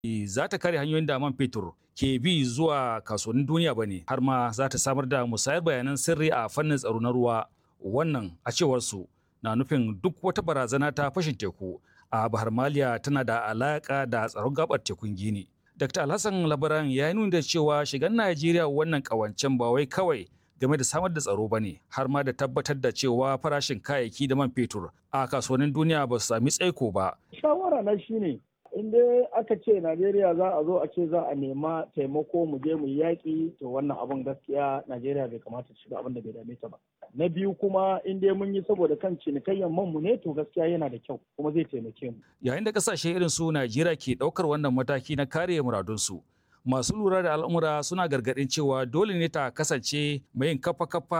za ta kare hanyoyin da man fetur ke bi zuwa kasuwannin duniya ba ne har ma za ta samar da musayar bayanan sirri a fannin tsaro na ruwa wannan a cewar su na nufin duk wata barazana ta fashin teku a bahar maliya tana da alaka da tsaron gabar tekun gini dr alhassan labaran ya yi nuni da cewa shigan najeriya wannan kawancen ba wai kawai game da samar da tsaro ba ne har ma da tabbatar da cewa farashin kayayyaki da man fetur a kasuwannin duniya ba su sami tsaiko ba shawara na shine in dai aka ce Najeriya za a zo a ce za a nema taimako mu je mu yi yaƙi to wannan abin gaskiya Najeriya bai kamata ta shiga abin da bai dame ta ba. Na biyu kuma in dai mun yi saboda kan cinikayyar man mu ne to gaskiya yana da kyau kuma zai taimake mu. Yayin da kasashe irin su Najeriya ke ɗaukar wannan mataki na kare muradunsu. Masu lura da al'amura suna gargaɗin cewa dole ne ta kasance mai yin kafa-kafa